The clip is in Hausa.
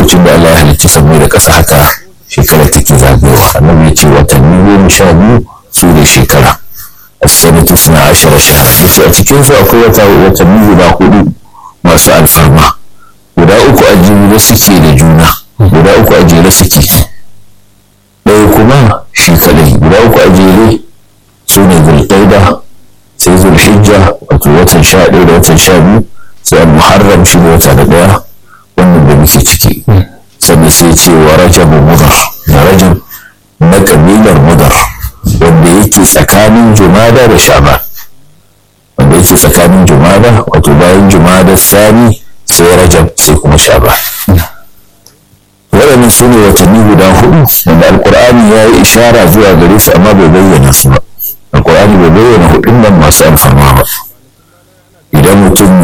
lokacin da Allah ya halicci sammai da ƙasa haka shekara take zagayowa annabi ya ce watanni goma sha biyu su ne shekara as-sanatu suna ashara shahra yace a cikin su akwai wata watanni guda hudu masu alfarma guda uku a jere suke da juna guda uku a jere suke ɗaya kuma shi kadai guda uku a jere su ne zulqaida sai zulhijja wato watan sha ɗaya da watan sha biyu sai al-muharram shi ne wata da ɗaya wannan da muke ciki sannan sai ce wa rajabun mudar da rajab na kabilar mudar wanda yake tsakanin jumada da sha'ban wanda yake tsakanin jumada wato bayan jumada sani sai rajab sai kuma sha'ban waɗannan su ne watanni guda hudu wanda alkur'ani ya yi ishara zuwa gare su amma bai bayyana su ba alkur'ani bai bayyana hudun nan masu alfarma ba idan mutum